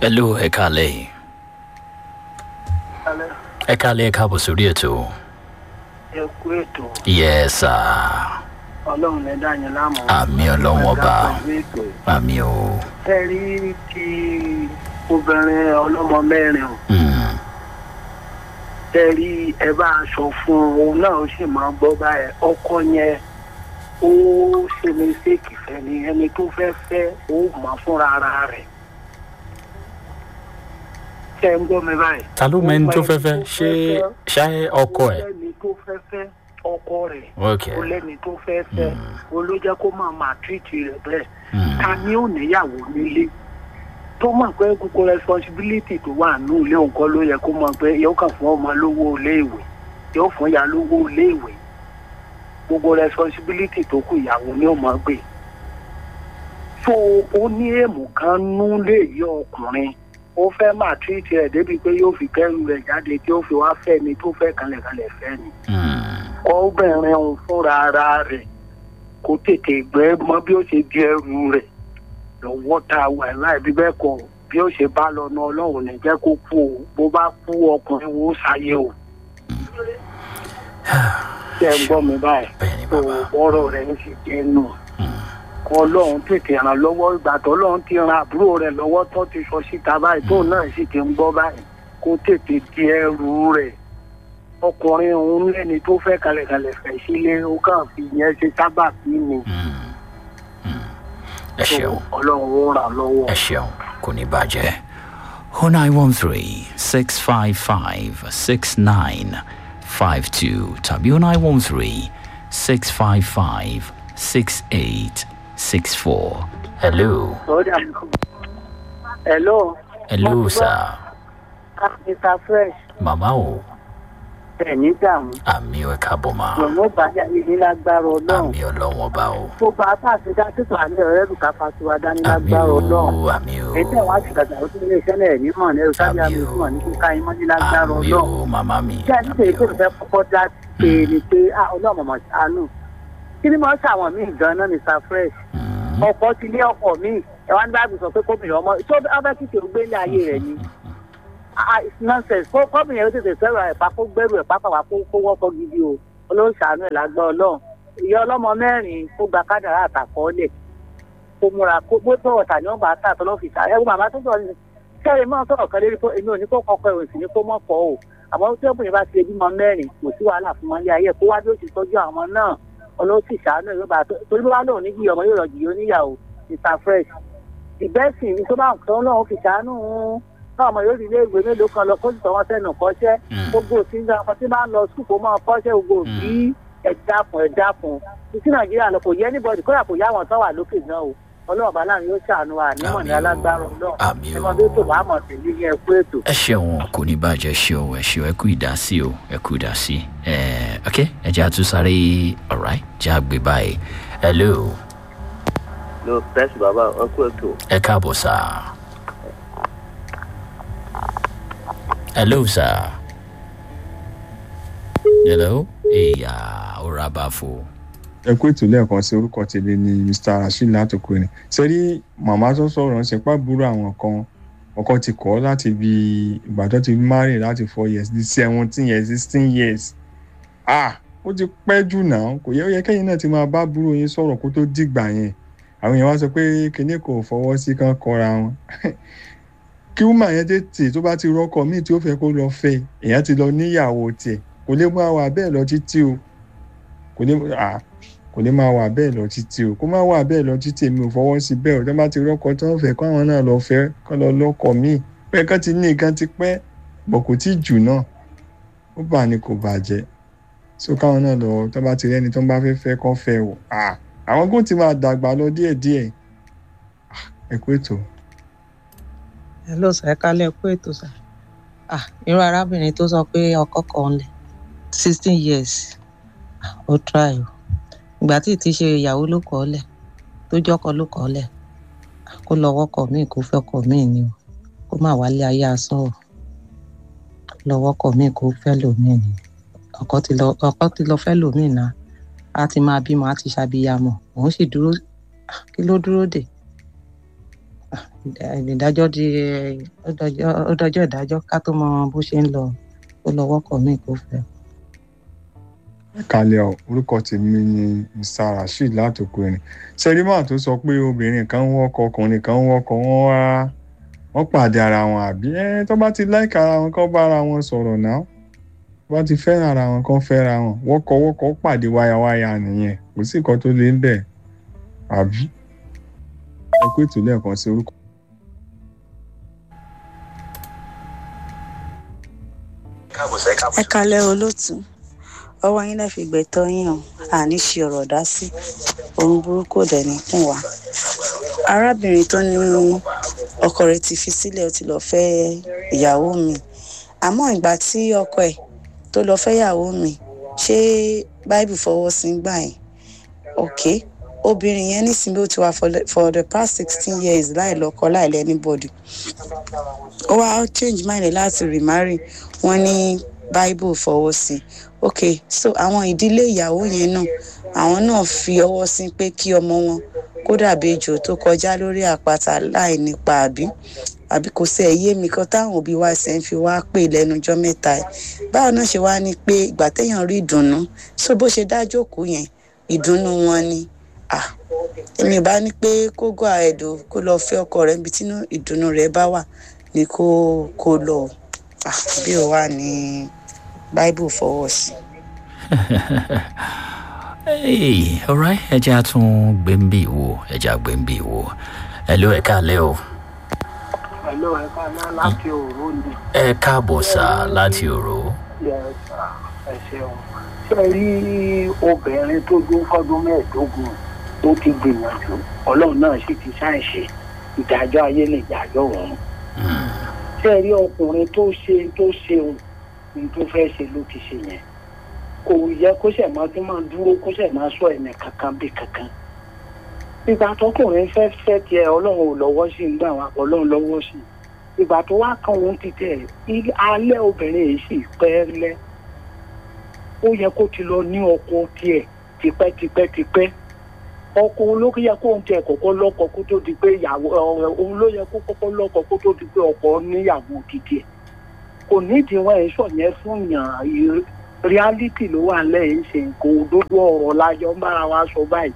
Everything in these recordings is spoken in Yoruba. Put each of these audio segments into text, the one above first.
hello ẹ kálẹ̀ ẹ kálẹ̀ ẹ káàbọ̀ sórí ètò ẹ kú ètò yes sir ọlọ́run lè dá yín láàmú. àmì ọlọ́wọ́n ọba pẹ̀lú ètò àmì o ẹ rí ti obìnrin ọlọ́mọ mẹ́rin o Mm, ẹ rí ẹ bá a sọ fún un òun náà ó sì máa gbọ́ báyẹn ọkọ yẹn ó ṣe mistake fẹ́ ni ẹni tó fẹ́ fẹ́ ó mọ̀ fúnra ara rẹ̀ ṣe ń gbọ́ mi báyìí. ta ló mẹ́ni tó fẹ́ fẹ́ ṣé ṣé ọkọ ẹ̀ lẹ́ni tó fẹ́ fẹ́ ọkọ rẹ̀ ok ó lẹ́ni tó fẹ́ fẹ́ ó ló jẹ́ kó máa máa tírìtì rẹ̀ bẹ́ẹ̀ Mm, ta ni ó níyàwó nílé tó mọ̀ pé gbogbo responsibility tó wà nù ilé nǹkan ló yẹ kó mọ̀ pé yóò kàn fún ọmọ lówó iléèwé yóò fún ìyá lówó iléèwé gbogbo responsibility tó kù ìyàwó ni ó mọ̀ gbé so ó ní èèmù kan nú lè yọ ọkùnrin ó fẹ́ máa tírìtì rẹ̀ débi pé yóò fi kẹ́rù rẹ̀ jáde tí ó fi wá fẹ́ ni tó fẹ́ kanlẹ̀kanlẹ̀ fẹ́ ni mm, obìnrin òun fúnra ara rẹ̀ kó tètè gbẹ mọ bí ó ṣe di ẹrù rẹ̀ lọ́wọ́ tá a wà láì bí bẹ́ẹ̀ kọ́ bí ó ṣe bá lọ náà ọlọ́run ní jẹ́ kó kú o bó bá kú ọkùnrin wo ṣayé o. ṣé ẹ gbọ́ mi báyìí bẹ́ẹ̀ ni tó bàbá ọ̀rọ̀ rẹ̀ ń ṣe jẹ́ nù kọ́ ọlọ́run tètè ràn lọ́wọ́ ìgbà tó ọlọ́run ti ran àbúrò rẹ̀ lọ́wọ́ tó ti sọ síta báyìí tó náà sì ti ń gbọ́ báyìí kó tètè di ẹrù rẹ̀ ọkùnrin òun lẹ́ni tó fẹ́ kalẹ̀kalẹ̀ fẹ̀ sílé ó kàn fi yẹn ṣe sábà bí ni Mm, mm. ẹ tó ṣeun ọlọ́run ó ràn lọ́wọ́. ẹ ṣeun kò ní bàjẹ́ oh nine one three six five five six nine five two tàbí oh nine one three six five five six eight six four hello hello hello sir mr fresh màmá o ẹ̀ ní dààmú àmì ẹ káàbọ̀ mà lọ́mọ bàjẹ́ ní lágbára ọlọ́run àmì ọlọ́wọ́n bá o tó bá a tàṣe dá títún àlẹ́ ọ̀rẹ́ lùkà fatiwa dání àmì lágbára o ọlọ́run àmì o ètò àwọn àtìgbàgbà ó tún lè ṣẹlẹ̀ ní mọ̀ ní ẹ̀rọ sábẹ́ àmì ìfúnmọ̀ ní kíkà yín mọ́ ní lágbára àmì ọlọ́run o màmá mi kí a ní tèmi tó fẹ́ kọ́kọ́ dá pé ni pé ah ọlọ́run mọ̀ ṣàánú kí ni mo ń ṣàwọn míì gan-an mr fresh Mm, ọkọ ti lé ọkọ míì ẹ wá ní báàbí sọ pé kóbìnrin ọmọ tó ọbẹ̀ kìkì ó gbé ní ayé rẹ̀ ni ah it's nonsense kó kóbìnrin yẹn ó tètè sẹ́rù ẹ̀pá kó gbẹ́rù ẹ̀pá pàpà kó kó wọ́pọ̀ gidi o olóhùn ṣàánú ẹ̀ lágbá ọlọ́run ìyá ọlọ́mọ mẹ́rin kó gba kádàrá àtàkọ́ọ́lẹ̀ kó múra kó gbé tó ọ̀tà ní ọgbà àtà àtọ́lọ́fìsà ẹ̀ wọ́n màmá tó sọ̀rọ̀ ní kẹ́rin máa sọ̀rọ̀ kan lérí pé èmi ò ní kó kọ́kọ́ ẹ̀ òsì ní kó mọ̀ pọ̀ o àmọ́ tí obìnrin bá ti bímọ mẹ́rin kò sí wàhálà fún wọn lé ayé kó wá bí ó ti tọ́jú àwọn náà ọlọ́sì ṣàánú ẹ̀ yóò torí bí wàá lòun ní jìyà ọmọ yóò rọ̀ jìyà oníyàwó mr fresh ìbẹ́sìn ní tó bá ń tán náà fi ṣàánú náà ọmọ yóò rí ilé ìwé mélòó kan lọ kó sì tọ́ wọn sẹ́nu kọ́ṣẹ́ mm. gbogbo òsì ń ọmọ tí máa ń lọ sùkúù kó máa kọ́ṣẹ́ gbogbo òbí ẹ̀dá fún ẹ̀dá fún títí nàìjíríà lọ kò yẹ anybody kódà kò yá àwọn tó wà lókè náà o ọlọ́run bá láàrin yóò ṣàánú wa nímọ̀ ní Àmì o, alágbára ọlọ́run àmì o. ẹmọdé tó bá mọ̀ sí ní ẹkú ètò. ẹ ṣeun kò ní bàjẹ́ ṣeun ẹ ṣeun ẹ kú ìdásí o ẹ kú ìdásí ẹ ok ẹ jẹ́ àtúnṣáré ọ̀ráì jẹ́ àgbè báyìí hello lo press baba wọn kú ètò ẹ káàbọ̀ sá hello sá hello ìyá ọ̀rá bá fò ẹ kú ètò lẹ́ẹ̀kan sí orúkọ tèmi ni mr rasheed látòkùnrin sẹ́rí màmá tó sọ̀rọ̀ ṣe pàbúrò àwọn kan ọkọ ti kọ́ láti bí ìgbà tó ti marry láti four years di seventeen years sixteen years ah ó ti pẹ́ jù náà kò yẹ ó yẹ kẹ́yìn náà ti máa bá búrò yín sọ̀rọ̀ kó tó dìgbà yẹn àwọn èèyàn wá sọ pé kinní kò fọwọ́ sí kán kọra wọn kí wúmà yẹn tètè tó bá ti rọ́kọ míì tí ó fẹ́ kó lọ fẹ́ èèyàn ti lọ níyàwó tiẹ̀ kò lè mú àwa bẹ́ẹ̀ lọ títí o kò lè ah kò ní máa wà bẹ́ẹ̀ lọ títí o kó má wà bẹ́ẹ̀ lọ títí èmi ò fọwọ́ sí bẹ́ẹ̀ o tó bá ti rọ́kọ tó ń fẹ́ kó àwọn náà lọ fẹ́ kó lọ lọ́kọ míì pé kán ti ní nǹkan ti pẹ́ bọ̀ kò tí jù náà ó bà ní kò bàjẹ́ so káwọn náà lọ tó bá ti rẹ́ni tó ń bá fẹ́ fẹ́ kó fẹ́ o ah àwọn kò ti máa dàgbà lọ díẹ̀díẹ̀ Ah, ẹ kú ètò. hello sir ẹ kálẹ̀ kú ètò sir ah irú arábìnrin tó sọ pé ọkọ kan lẹ̀ sixteen years ah, ó try o ìgbà tí ti ṣe ìyàwó ló kọ́ lẹ̀ tó jọ́kọ ló kọ́ lẹ̀ ah, kó lọ wọ́kọ̀ míì kó fẹ́ kọ̀ míì ni o kó má wálé ayé asán o lọ wọ́kọ̀ míì kó fẹ́ lòmíì ni ọkọ ti lọ ọkọ ti lọ fẹ́ lòmíì náà a ti máa bímọ a ti ṣàbíyamọ òun sì dúró ah, kí ló dúró dè ìdájọ́ di ó dọjọ́- ó dọjọ́ ìdájọ́ ká tó mọ bó ṣe ń lọ ó lọ wọ́kọ̀ míì kó fẹ́. kalẹ̀ ọ̀ orúkọ tèmi ni mr rasheed látòkò ẹ̀rìn sẹ́rímà tó sọ pé obìnrin kan ń wọ́kọ̀ ọkùnrin kan ń wọ́kọ̀ wọ́n wá wọ́n pàdé ara wọn àbí ẹ́ tó bá ti láìka ara wọn kán bá ara wọn sọ̀rọ̀ náà tó bá ti fẹ́ràn ara wọn kán fẹ́ra wọn wọ́kọ̀ wọ́kọ̀ pàdé wáyàwáyà nìyẹn kò sí nǹkan tó lé ń bẹ̀ àbí ẹ pé ètò lẹ́ẹ̀kan sí orúkọ. ẹ kalẹ olóòtú ọwọ yín lè fi gbẹtọ yín o àní ṣe ọrọ dá sí ohun burúkú ò dẹ ní kùn wá arábìnrin tó ní ọkọ rẹ ti fi sílẹ ó ti lọ fẹ ìyàwó mi àmọ ìgbà tí ọkọ ẹ tó lọ fẹ ìyàwó mi ṣé báìbù fọwọ sí ń gbà yẹn ok obìnrin yẹn nísìnyí ó ti wà for the- for the past sixteen years láì lọkọ láì lẹ anybody ó wá change mind ẹ̀ láti remarry wọn ní bible fọwọ́ sí ok so àwọn ìdílé ìyàwó yẹn náà àwọn náà fi ọwọ́ sí pé kí ọmọ wọn kó dàbí ejò tó kọjá lórí àpáta láì nípa àbí àbí kò sí ẹ̀yé mi kan táwọn òbí wa ṣe ń fi wá pè lẹ́nujọ́ mẹ́ta ẹ̀ báwo náà ṣe wá ní pé ìgbà téèyàn rí ìdùnnú so bó ṣe dájókòó yẹn ìdùnnú wọn ni ah èmi ò bá ní pé kó gọ àẹdò kó lọ fẹ ọkọ rẹ níbi tí ìdùnnú rẹ bá wà ni kó kó lọ Ah, bí ó wà ní bible fọwọ́ sí. Hey, alright, ẹ jẹ́ àtún gbẹ̀mbì wo, ẹ jẹ́ àgbẹ̀mbì wo. Hello, ẹ káàlẹ́ o. pẹ̀lú ẹ̀ka náà láti òru ni Ẹ káàbọ̀ sá láti òró. ẹ ṣeun ṣe rí obìnrin tó dún fọdún mẹ́ẹ̀ẹ́dógún tó ti gbìyànjú ọlọ́run náà sì ti ṣàìṣe ìdájọ́ ayé lè dájọ́ òun ṣe rí ọkùnrin tó ṣe tó ṣe ohun tó fẹ́ ṣe ló ti ṣe yẹn kò yẹ kó ṣẹ̀ máa tún máa dúró kó ṣẹ̀ máa sọ ẹ̀mí kankan bí kankan ìgbà tọkùnrin fẹ́ fẹ́ tiẹ̀ ọlọ́run ò lọ́wọ́ sí nígbà wà ọlọ́run lọ́wọ́ sí ìgbà tó wá kan òun ti tẹ̀ í- alẹ́ obìnrin yìí sì pẹ́ lẹ́ ó yẹ kó ti lọ ní ọkọ tiẹ̀ tipẹ́tipẹ́tipẹ́ ọkọ òun ló yẹ kó òun tiẹ̀ kọ́kọ́ lọ́kọ kó tó di pé ìyàwó ọ̀rẹ́ òun ló yẹ kó kọ́kọ́ lọ́kọ kó tó di pé ọkọ níyàwó títí ẹ̀ kò nídìí wọn ẹ̀ sọ̀yẹn fún yàn ì- reality ló wà lẹ́yìn ṣe nǹkan òdodo ọ̀rọ̀ lájọ ń bára wa sọ báyìí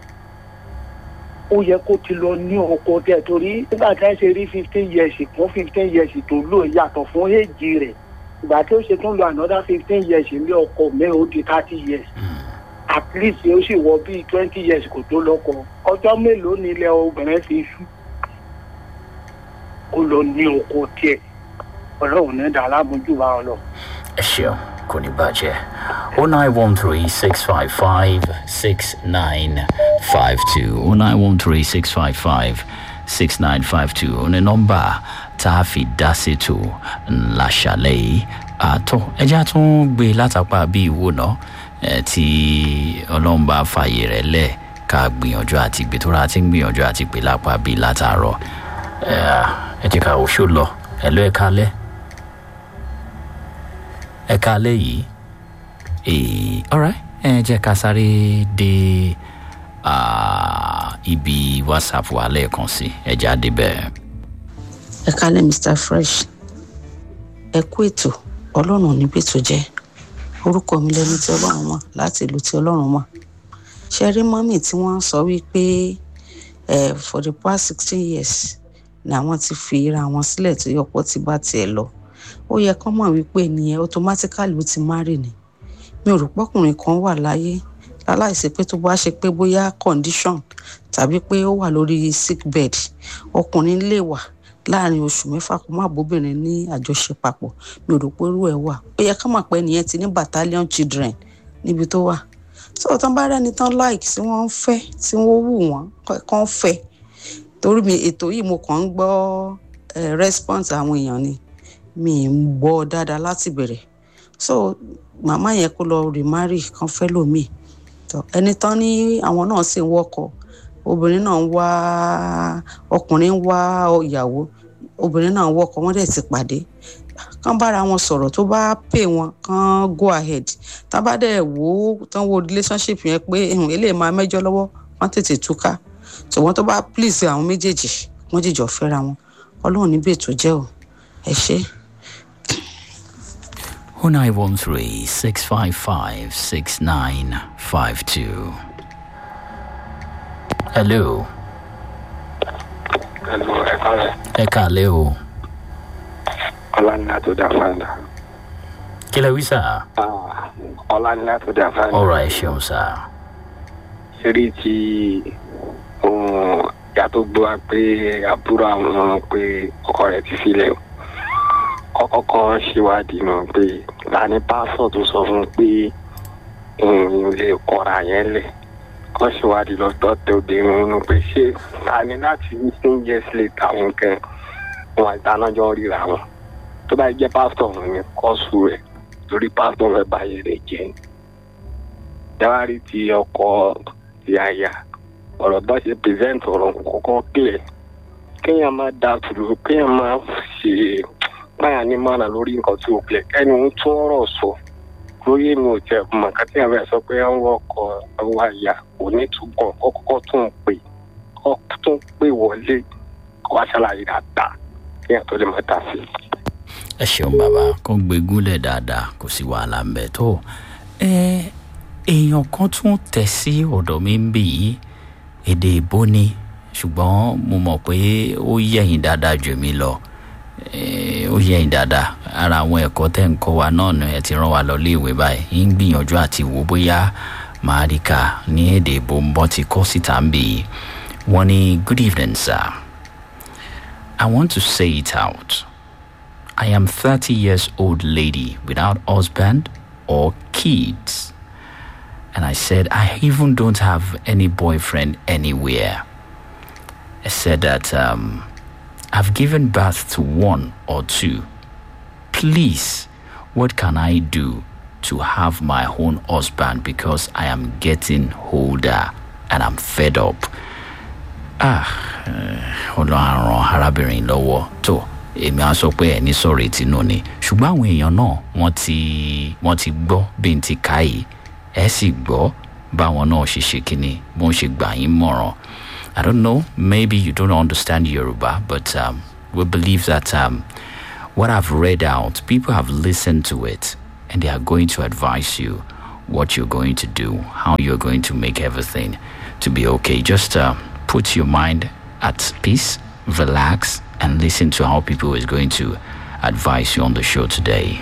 ó yẹ kó ti lọ ní ọkọ tẹ torí nígbà tí wọn ṣe rí fifteen years kún fifteen years tó lò yàtọ̀ fún èjì rẹ̀ ìgbà tí ó ṣe tún lo another fifteen years ní ọkọ mẹ́rin ó di thirty years at least ó sì wọ bíi twenty years kò tó lọ́kọ ọjọ́ mélòó ni ilẹ̀ obìnrin fi ṣú ó lọ ní ọkọ tiẹ̀ ọlọ́run ní dàrá mojú wa ọ lọ. Ẹ ṣeun, kò ní bàjẹ́. O nine one three six five five six nine five two o nine one three six five five six nine five two o ní nọ́mbà tá a fi dá sétò ńlá ṣàlẹ̀ yìí. Àtọ̀ ẹ jẹ́ àtún gbé látàpá bí ìwò náà ẹ̀ tí ọlọ́run bá fààyè rẹ̀ lẹ̀ ká gbìyànjú àti gbé tó rà tí ń gbìyànjú àti gbé lápá bíi látàárọ̀. Ẹ̀, Ẹ jẹ́ ká oṣù lọ, ẹ̀ lọ́ ẹ̀ kalẹ̀ ẹ káalẹ́ yìí ee alright ẹ jẹ́ ká sáré dé ah, ibi whatsapp wa lẹ́ẹ̀kan sí ẹ jáde bẹ́ẹ̀. ẹ kálẹ̀ mr fresh ẹ kú ètò ọlọ́run ò ní bètò jẹ́ orúkọ mi lẹni tí ọlọ́run mọ̀ láti ìlú tí ọlọ́run mọ̀ ṣe rí mọ́mì tí wọ́n sọ wípé eh, for the past sixteen years ni àwọn ti fi ra wọn sílẹ̀ tó yọpọ̀ ti bá tiẹ̀ lọ ó yẹ kán mọ̀ wípé nìyẹn automatically ó ti marry ni mi ò rò pọ́kùnrin kan wà láyé láláìsí pé tó bá ṣe pé bóyá condition tàbí pé ó wà lórí sick bed ọkùnrin lè wà láàrin oṣù mẹ́fà kó má bóbìnrin ní àjọṣe papọ̀ mi ò rò pé irú ẹ̀ wà ó yẹ ká mọ̀ pé nìyẹn ti ní battalion children níbi tó wà so tán bá rẹ́ni tán like tí wọ́n ń fẹ́ tí wọ́n wù wọ́n kàn fẹ́ torí mi ètò yìí mo kàn ń gbọ́ eh, response àwọn èèyàn ni mi ń gbọ́ dáadáa láti bẹ̀rẹ̀ so màmá yẹn kó lọ remarry kan fẹ́ lòmíì tó ẹni tán ní àwọn náà sì ń wọ́kọ̀ obìnrin náà ń wá ọkùnrin ń wá ìyàwó obìnrin náà ń wọ́kọ̀ wọ́n dẹ̀ ti pàdé kán bára wọn sọ̀rọ̀ tó bá pè wọn kán go ahead tá bá dẹ̀ wò ó tán wo relationship yẹn pé eléyìí máa mẹ́jọ lọ́wọ́ wọ́n tètè túká ṣùgbọ́n tó bá please àwọn méjèèjì wọ́n jìjọ fẹ́ra wọn ọlọ́run níbi ètò jẹ́ o ẹ ṣé. 0913 655 6952. Hello. Hello, ẹ kọ́lẹ̀. Ẹ kàlẹ́ o. Ọlánilá tó dá fáńdà. Kí lẹ wí sà? Ọlánilá tó dá fáńdà. Ọ̀rọ̀ ẹ ṣeun sà. Ṣeré tí ohun ìyá tó gbọ́ wa pé àbúrò àwọn pé ọkọ rẹ̀ ti sílẹ̀ o. Kọ́kọ́ kan ṣèwádìí náà pé láni pásọ̀ tó sọ fún un pé òun lè kọ́ra yẹn lẹ̀. Kọ́ ṣèwádìí lọ́tọ́ tẹ obìnrin nínú pé ṣé láni láti fifteen years later àwọn kan wọn àìdánájọ́ ríra wọn tó bá jẹ́ pásítọ̀ ọ̀hún ni kọ́ọ̀sù rẹ̀ torí pásítọ̀ rẹ̀ báyìí rẹ̀ jẹ́ ni. jáwárí ti ọkọ ti àyà ọ̀rọ̀ bá ṣe pèsèǹtì ọ̀rọ̀ kọ́kọ́ kílẹ̀ kéèyàn máa da tùrù kéèyàn máa ṣe báyà ní mọ́nà lórí nǹkan tí ó kílẹ̀ ẹni ń tún ọ̀rọ̀ sọ lórí èmi ò tẹ̀ mọ̀ kátí àwọn ẹ̀ sọ pé ń wọ́kọ̀ ọwọ́ àyà kò ní túbọ̀ kọ́kọ́ tún pè kọ́ tún pè wọlé kó wá ṣàlàyé dáadáa kéèyàn tó lè máa dá sí i ẹ ṣeun bàbá kó gbé gúnlẹ̀ dáadáa kò sí wàhálà ń bẹ̀ tó ẹ èèyàn kan tún tẹ̀ sí ọ̀dọ̀ mi ń bì í èdè ìbò ni ṣùgbọ́n mo mọ̀ pé ó yẹ̀yìn dáadáa jù mí lọ ó yẹ̀yìn dáadáa ara àwọn ẹ̀kọ́ tẹ̀ ń kọ́ wa náà ni ẹ ti rán wa lọ léèwé báyìí ń gbìyànjú àti wò bóyá màá rí ká ní èdè ìbò ń bọ́ ti kọ́ síta ń bì í wọ́n ní good evening sir I want to say it out. I am 30 years old lady without husband or kids. And I said, I even don't have any boyfriend anywhere. I said that um, I've given birth to one or two. Please, what can I do to have my own husband because I am getting older and I'm fed up? Ah, ọlọ́run ràn arábìnrin lọ́wọ́ tó èmi á sọ pé ẹni sọ̀rọ̀ etí nù ni ṣùgbọ́n àwọn èèyàn náà wọ́n ti wọ́n ti gbọ́ bí n ti ká yìí ẹ sì gbọ́ báwọn náà ṣe ṣe kínní bó ń ṣe gbà yín mọ̀ràn I don't know maybe you don't understand Yoruba but um, we believe that um, what I've read out people have listened to it and they are going to advise you what you're going to do how you're going to make everything to be okay just uh, put your mind at peace relax and listen to how people is going to advise you on the show today.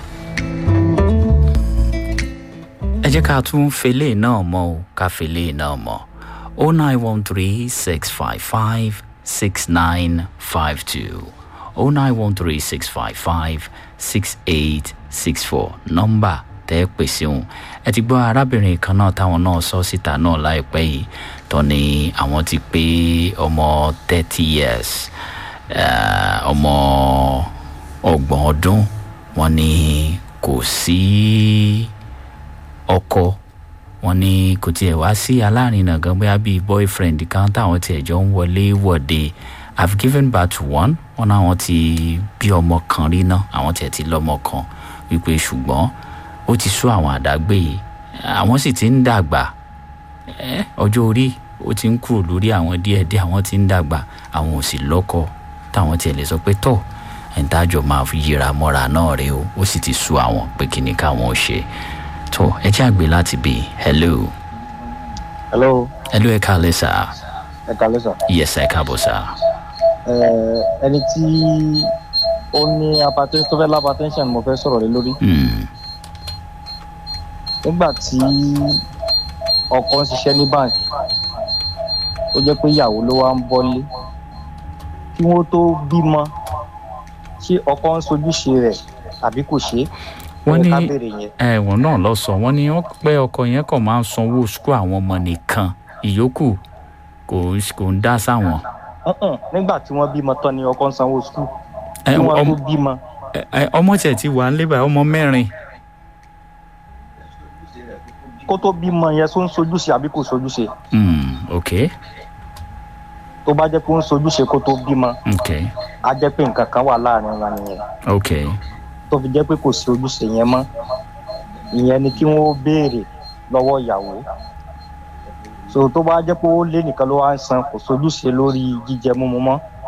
ẹ jẹ́ ká tún fele náà mọ́ o ká fele náà mọ́ o nine one three six five five six nine five two o nine one three six five five six eight six four nọ́mbà tẹ́ ẹ pè sí òun ẹ ti gbọ́ arábìnrin kan náà táwọn náà sọ síta náà láìpẹ́ yìí tó ní àwọn ti pé ọmọ thirty years ọmọ ọgbọ̀n ọdún wọn ní kò sí ọkọ wọn ní kò tiẹ̀ wá sí alárinà gan bóyá bíi boyfriend kan táwọn tiẹ̀ jọ ń wọlé wọ̀de i've given birth to one wọn náà wọn ti bí ọmọ kan rí náà àwọn tiẹ̀ ti lọ́mọ kan wípé ṣùgbọ́n ó ti sú àwọn àdágbé yìí àwọn sì ti ń dàgbà ọjọ́ orí ó ti ń kúrò lórí àwọn díẹ̀díẹ̀ àwọn ti ń dàgbà àwọn ò sì lọ́kọ táwọn tiẹ̀ lè sọ pé tọ̀ ẹ̀ńtájọ́ máa fi yíra mọ́ra náà rèé o ó sì ti sú àwọn pé kí ni káwọn ò ṣe tó ẹ jẹ́ àgbẹ̀ láti bí hello. hello. hello ẹ káalẹ́ sà. ẹ káalẹ́ sà. yes ẹ káàbọ̀ sà. ẹni tí ó ní apatẹ́ tó fẹ́ lápatẹ́ńṣàn mo fẹ́ sọ̀rọ̀ lé lórí. nígbà tí ọkọ ń ṣiṣẹ́ ní báńkì ó jẹ́ pé ìyàwó ló wá ń bọ́lé kí wọ́n tó bímọ ṣé ọkọ ń sojúṣe rẹ̀ àbí kò ṣe é wọ́n ní ẹ̀wọ̀n náà lọ sọ wọ́n ní wọ́n pẹ́ ọkọ yẹn kàn máa ń sanwó sukú àwọn ọmọ nìkan ìyókù kò kò ń dá sáwọn. nígbà tí wọ́n bímọ tán ni ọkọ ń sanwó sukú kí wọ́n tó bímọ. ọmọ tiẹ̀ ti wà nílé báyìí ọmọ mẹ́rin. kó tó bímọ yẹn tó ń sojúṣe àbí kò sojúṣe. ok. tó bá jẹ́ pé ó ń sojúṣe kó tó bímọ. ok. á jẹ́ pé nǹkan kan wà láàrin wọn nìyẹn. ok. tó fi jẹ́ pé kò sí ojúṣe yẹn mọ́ ìyẹn ni kí wọ́n béèrè lọ́wọ́ ìyàwó so tó bá jẹ́ pé ó lé nìkan ló wá ń san kò sojúṣe lórí jíjẹ mímu mọ́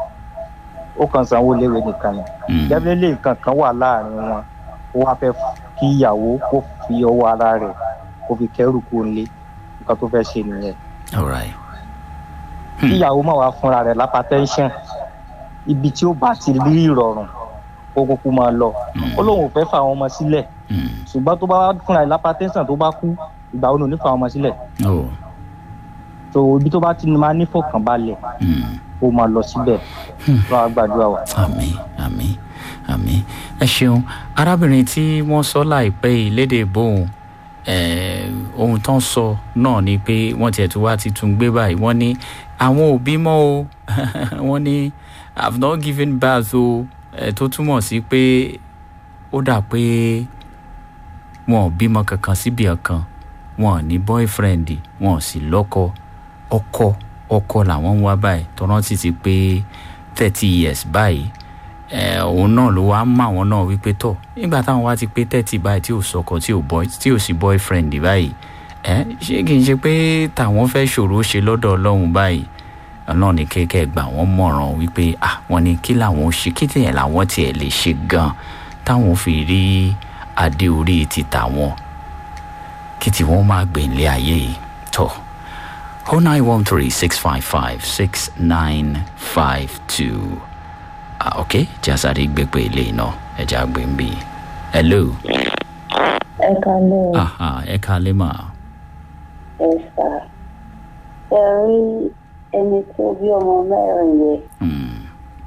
ó kàn sanwó léwe nìkan ni Mm. definitely nǹkan kan wà láàrin wọn ó wá fẹ́ kí ìyàwó kó fi ọwọ́ ara rẹ̀ kó fi kẹ́rù kó lé nǹkan tó fẹ́ ṣe nìyẹn all right kí ìyàwó máa wá fúnra rẹ̀ lápá tẹ́ńṣọ̀n ibi tí ó bá ti rí ìrọ̀rùn kó kúkú máa lọ ó lóun ò fẹ́ fà àwọn ọmọ sílẹ̀ Mm. ṣùgbọ́n tó bá wá fúnra rẹ̀ lápá tẹ́ńṣọ̀n tó bá kú ìgbà wo ni ò ní fà àwọn ọmọ sílẹ̀ oh so ibi tó bá ti máa nífọ̀kànbalẹ̀ mm. kó máa lọ síbẹ̀ lọ́wọ́ gbàdúrà wa. àmì àmì àmì ẹ ṣeun arábìnrin tí wọ́n sọ láìpẹ́ yìí lédè bóun eh, ohun tó ń sọ náà ni pé wọ́n tiẹ̀ tún wá ti tún gbé báyìí wọ́n ní àwọn òbí mọ́ o wọ́n ní i have not given birth o eh, tó túmọ̀ sí pé ó dà pé wọn ò bímọ kankan síbi ọ̀kan wọn ò ní boyfriend wọn ò sì lọ́kọ ọkọ ọkọ làwọn ń wá báyìí tó rántí ti pé thirty years báyìí ẹ òun náà ló wá mọ àwọn náà wípé tọ nígbà táwọn wá ti pé thirty báyìí tí ò sọkọ tí ò boy tí ò sí boyfriend báyìí ẹ ṣé kì í ṣe pé tàwọn fẹ́ ṣòro ṣe lọ́dọ̀ ọlọ́run báyìí ọlọ́run ní kékeré gbà wọ́n mọ̀ràn wípé ah wọ́n ní kí làwọn ó ṣe kí tìyẹn làwọn tiẹ̀ lè ṣe gan táwọn fi rí adé orí ti tàwọn kí tí wọ́n máa gbé ilé ayé yìí tọ́ oh nine one three six five five six nine five two ah ok jasade gbẹgbẹ ilé iná ẹja gbé ń bí hello ẹ kalẹ́ o aha ẹ kalẹ́ mà ẹ sà ẹ rí ẹni tó bí ọmọ mẹ́rin yẹn Hmm,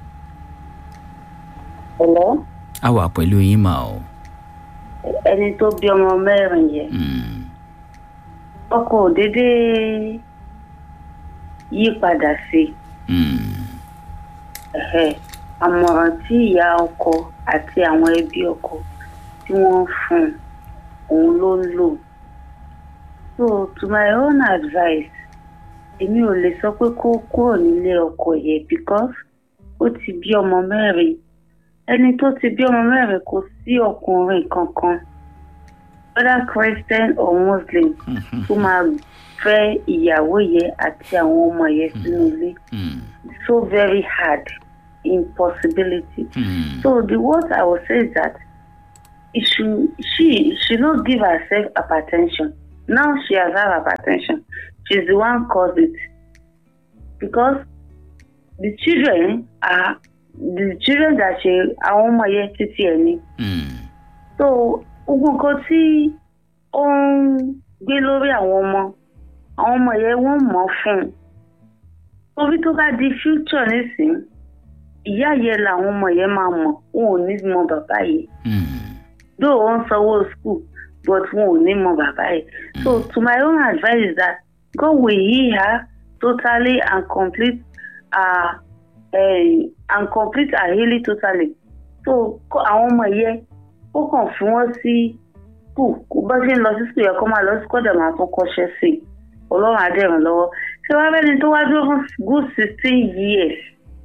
ẹ̀lọ́ a wà pẹ̀lú yín mà o ẹni tó bí ọmọ mẹ́rin yẹn Hmm, ọkọ ò déédéé yí padà sí i hmm, Ẹ̀hẹ́. àmọ̀ràn tí ìyá ọkọ àti àwọn ẹbí ọkọ tí wọ́n fún un òun ló ń lò so to my own advice èmi ò lè sọ pé kó kúrò nílé ọkọ yẹn because ó ti bí ọmọ mẹ́rin ẹni tó ti bí ọmọ mẹ́rin kò sí ọkùnrin kankan whether christian or muslim tó máa fẹ́ ìyàwó yẹn àti àwọn ọmọ yẹn sínú ilé hmm, so very hard impossibility. hmm, So the word I will say is that it should, she should not give herself hypertension. Now she has had hypertension. She's the one caused it. Because the children are the children that she àwọn ọmọ yẹn títí ẹ̀ ni. hmm, So gbogbo nǹkan tí ó ń gbé lórí àwọn ọmọ àwọn ọmọ yẹn wọ́n mọ̀ ọ́ fún un. Torí tó bá di future nísìnyí ìyá yẹn làwọn ọmọ yẹn máa mọ̀ wọn ò ní mọ bàbá yìí hmm, though wọ́n sanwó school but wọn ò ní mọ bàbá yìí so to my own advice is that God will heal her totally and complete uh, uh, and complete her healing totally so kó àwọn ọmọ yẹn ó kàn fún wọn sí school kó bá ṣe ń lọ sí school yẹn kó máa lọ sí kọ́dà máa tún kọ́ṣẹ́ sí i ọlọ́run á dẹ̀ ràn lọ́wọ́ ṣé wàá bẹ́ni tó wá dúró fún good sixteen years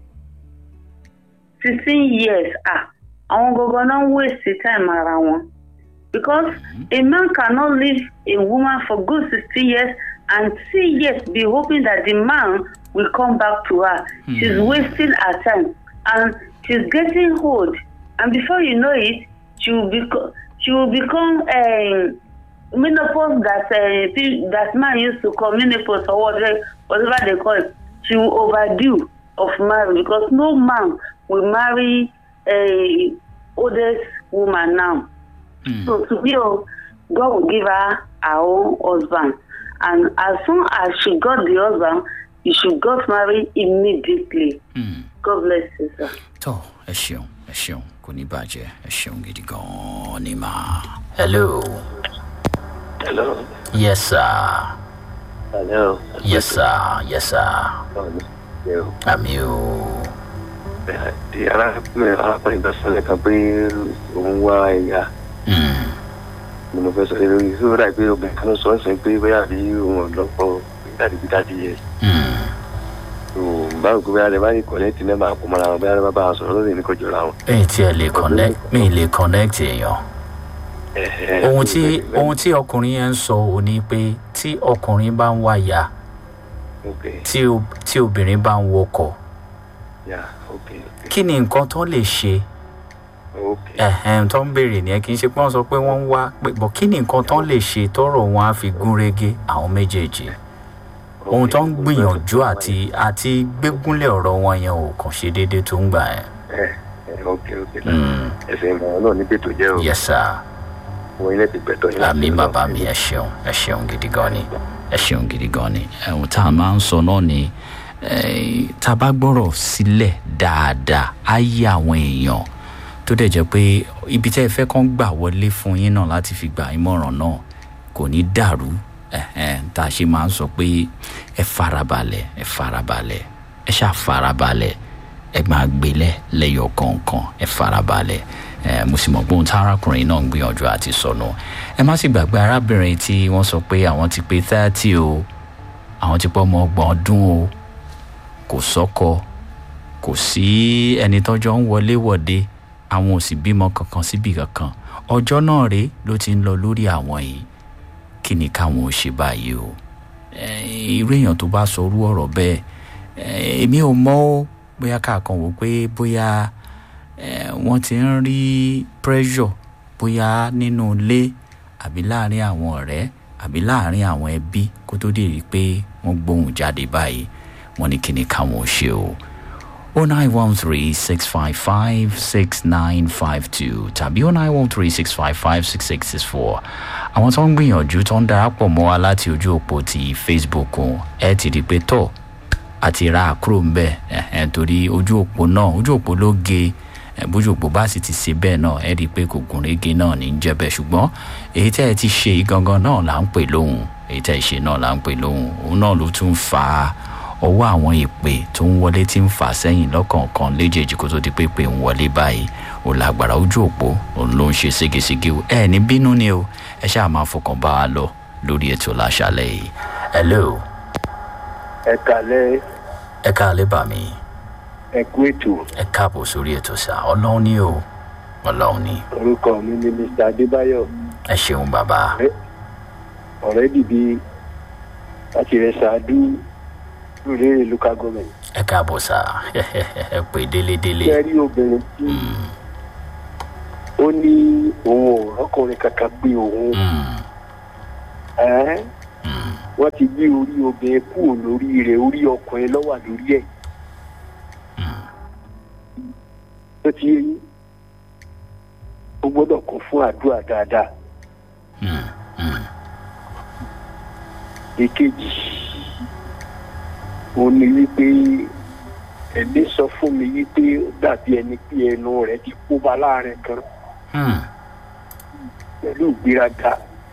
sixteen years ah àwọn gangan náà ń waste time ara wọn because a man cannot leave a woman for good sixteen years and three years be hoping that the man will come back to her mm. she's wasting her time and she's getting old and before you know it she will become she will become um, menopause that uh, that man used to call menopause or whatever whatever they call it she will overdue of marriage because no man will marry a oldest woman now. Mm. So to be God will give her her own husband. And as soon as she got the husband, you should got married immediately. Mm. God bless you, sir. tó ẹ ṣeun ẹ ṣeun kò ní bàjẹ́ ẹ ṣeun gidi gan-an ni mà. hello. hello. yes sir. hello. yes sir yes sir. àmì o di arákùnrin arákùnrin tó sọlẹ̀ kan pé òun wá ẹ̀yà mo lọ fẹ́ sọ lórí tó rà pé obìnrin kan ló sọ ọ́ sọ pé bóyá bí òun ọ̀dọ́pọ̀ dáàdì bí dáàdì yẹ. báwo kó bóyá lè bá ní kọ̀nẹ́tì náà máa kó mọ́ra wọn bóyá lè bá bá a sọ̀rọ̀ lórí ní kò jọra wọn. mi tí ẹ lè connect mi lè connect èèyàn ohun tí ohun tí ọkùnrin yẹn ń sọ ò ní pé tí ọkùnrin bá ń wáyà tí obìnrin bá ń wọkọ̀ ok kí ni nǹkan tó lè ṣe ok ẹ̀hẹ́n tó ń béèrè nìyẹn kì í ṣe pé wọ́n sọ pé wọ́n ń wá pé bọ̀ kí ni nǹkan tó lè ṣe tọrọ wọn á fi gún régé àwọn méjèèjì ohun tó ń gbìyànjú àti àti gbégúnlẹ̀ ọ̀rọ̀ wọn yẹn ò kàn ṣe déédéé tó ń gbà yẹn. ẹ ẹ ok ok Mm. ẹsẹ̀ ìmọ̀ràn náà níbi ètò jẹ́ o yes sir wọ́n ilé ti gbẹ̀tọ̀ yín àmì bàbá mi ẹ ṣeun ẹ ṣeun gidi gan ni ẹ ṣeun gidi gan ni ẹ̀hún tá a máa ń sọ náà ni eh, tá a bá gbọ́rọ̀ sílẹ̀ dáadáa á yí àwọn èèyàn tó dẹ̀ jẹ́ pé ibi tẹ́ ẹ fẹ́ kán gbà wọlé fún yín náà láti fi gbà ìmọ̀ràn náà kò ní dàrú ẹ̀hẹ́n, tá a ṣe máa ń sọ pé ẹ farabalẹ̀ ẹ farabalẹ̀ ẹ ṣáà farabalẹ̀ ẹ máa gbélẹ̀ lẹ́yọ̀ kọ̀ọ̀kan ẹ farabalẹ̀ ẹ mo sì mọ̀ pé ohun tí arákùnrin náà ń gbìyànjú àti sọnù ẹ má sì gbàgbé arábìnrin tí wọ́n sọ pé àwọn ti pé thirty o àwọn ti pọ́ ọmọ ọgbọ̀n ọdún o kò sọ́kọ kò sí ẹni tọ́jọ́ ń wọlé wọ̀de àwọn ò sì bímọ kankan síbi kankan ọjọ́ náà rèé ló ti ń lọ lórí àwọn yìí kí ni káwọn ò ṣe báyìí o Eh, irú èèyàn tó bá sọ orú ọ̀rọ̀ bẹ́ẹ̀ eh, èmi ò mọ̀ ó bóyá káàkan wò pé bóyá eh, wọ́n ti ń rí pressure bóyá nínú ilé àbí láàrin àwọn ọ̀rẹ́ àbí láàrin àwọn ẹbí kó tó dé rí i pé wọ́n gbóhùn jáde báyìí wọ́n ní kí ni káwọn ò ṣe o. 0913-655-6952 tàbí 0913-655-6664 àwọn tó ń gbìyànjú tó ń darapọ̀ mọ́ wa láti ojú òpó ti facebook ẹ ti rí i pé tọ̀ àti ra àkúrò ń bẹ̀ ẹ̀hẹ́n torí ojú òpó náà ojú òpó ló ge ẹ̀, bójú òpó bá sì ti ṣe bẹ́ẹ̀ náà ẹ rí i pé kò gùn régé náà ní í jẹ́ bẹ́ẹ̀ ṣùgbọ́n èyí tẹ́ ẹ ti ṣe yìí gangan náà là ń pè lóhùn èyí tẹ́ ẹ ṣe náà là ń pè lóhùn òun náà ló tún fa ọwọ́ àwọn ìpè tó ń wọlé tí ń fà sẹ́yìn lọ́kọ̀ọ̀kan léjèèjì kó tó di pé pé ń wọlé báyìí ò lágbára ojú òpó òun ló ń ṣe ségesège o ẹ ní bínú ni o ẹ ṣáà máa fọkàn bá a lọ lórí ètò láṣálẹ̀ yìí hello ẹ kàlẹ́ ẹ káàlẹ́ bà mí ẹ kú ètò ẹ káàbọ̀ sórí ètò sá ọlọ́run ni o ọlọ́run ni orúkọ mi ni mr adébáyọ̀ ẹ ṣeun bàbá ọ̀rẹ́ dìbí láti rẹ̀ ṣáájú lórí local government. ẹ káàbọ̀ sá ẹ pè délédélé ṣe rí obìnrin tí ó ní òun ò rọ́kùnrin kankan gbé òun ẹ́n wọ́n ti gbé orí obìnrin kúrò lórí rẹ̀ orí ọkùnrin lọ́wọ́ lórí ẹ̀. tó ti yé yín ó gbọ́dọ̀ kún fún àdúrà dáadáa. èkejì ó ní wípé ẹ̀mí sọ fún mi wípé ó dàbí ẹni pé ẹnu rẹ̀ ti kó ba láàrin kan pẹ̀lú ìgbéraga